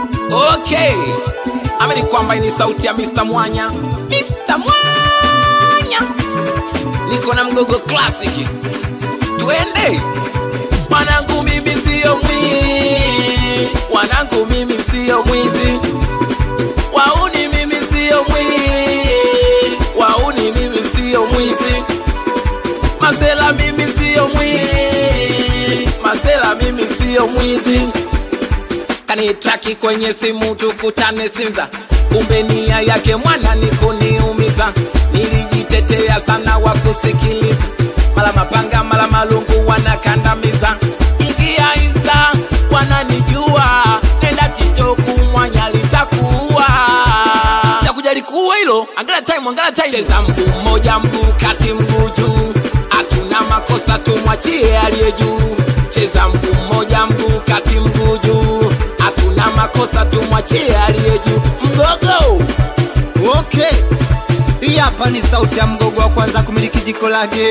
Okay, amini kwamba ni sauti ya Mr. Mwanya. Mr. Mwanya, niko na mgogo classic, twende. Wanangu mimi siyo mwizi, wanangu mimi siyo mwizi, wauni mimi siyo mwizi, wauni mimi siyo mwizi, masela mimi siyo mwizi, masela mimi siyo mwizi kanitraki kwenye simu tukutane Sinza, kumbe nia yake mwana ni kuniumiza. Nilijitetea sana wa kusikiliza, mala mapanga mala malungu wanakandamiza. Ingia Insta wananijua, nenda TikTok mwanya litakuwa takuja likuwa hilo. Angalia time, angalia time, cheza mguu mmoja, mguu kati, mguu juu, hatuna makosa, tumwachie aliye juu. Cheza mguu mmoja, mguu kati, mguu juu, hatuna makosa, tumwachie aliye juu. Mgogo Okay, hii hapa ni sauti ya mgogo wa kwanza kumiliki jiko lake.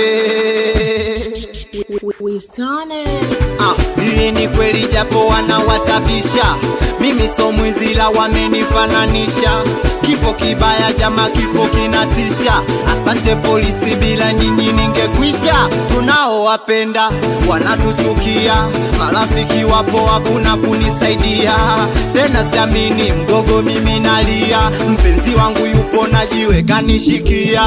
Ah, hii ni kweli japo wanawatabisha, mimi so mwizi la wamenifananisha. Kifo kibaya jama, kifo kinatisha. Asante polisi, bila nyinyi ningekwisha. Tunaowapenda wanatuchukia, marafiki wapo hakuna kunisaidia tena, siamini mgogo, mimi nalia. Mpenzi wangu yupo na jiwe kanishikia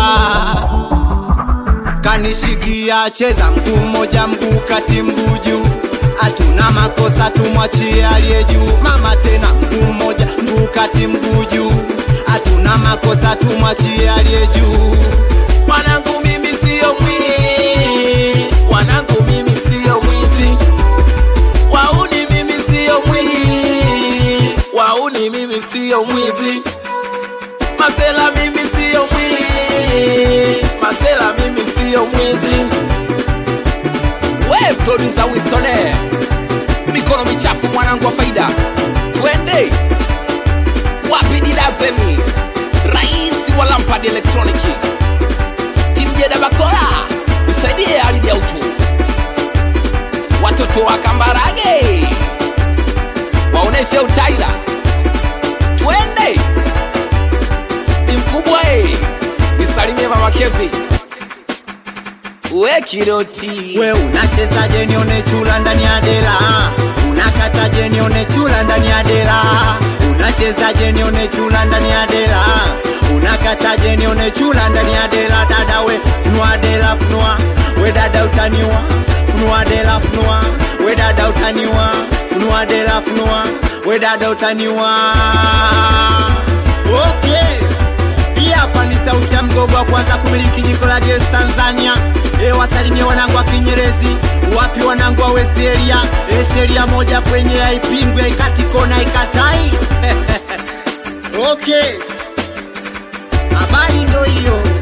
kanishikia cheza mguu mmoja mguu kati mguu juu hatuna makosa tumwachie aliye juu mama tena mguu mmoja mguu kati mguu juu hatuna makosa tumwachie aliye juu wanangu mimi siyo mwizi, wanangu mimi siyo mwizi, wauni mimi siyo mwizi, wauni mimi siyo mwizi, masela mimi siyo mwizi, masela mimi siyo mwizi. We producer Wistone, mikono michafu mwanangu wa faida, twende wapi didazemi, rais wa Lampard Electronic Timjeda Bakola, nisaidie ardhi ya uchu. Watoto wa Kambarage waoneshe utaira, twende ni mkubwa eh, nisalimie mama Kevi we Kiroti we unachezaje nione chula ndani ya dela unakataje nione chula ndani ya dela unachezaje nione chula ndani ya dela unakataje nione chula ndani ya dela dada we funua dela funua we dada utaniwa funua dela funua we dada utaniwa funua dela funua we dada utaniwa okay hii hapa ni sauti ya mgogo wa kwanza kumiliki jiko la gesi Tanzania. E, wasalimie wanangu wa Kinyerezi, wapi wanangu wa West Area. E, sheria moja kwenye haipingwi, ikati kona ikatai. okay, habari ndo hiyo.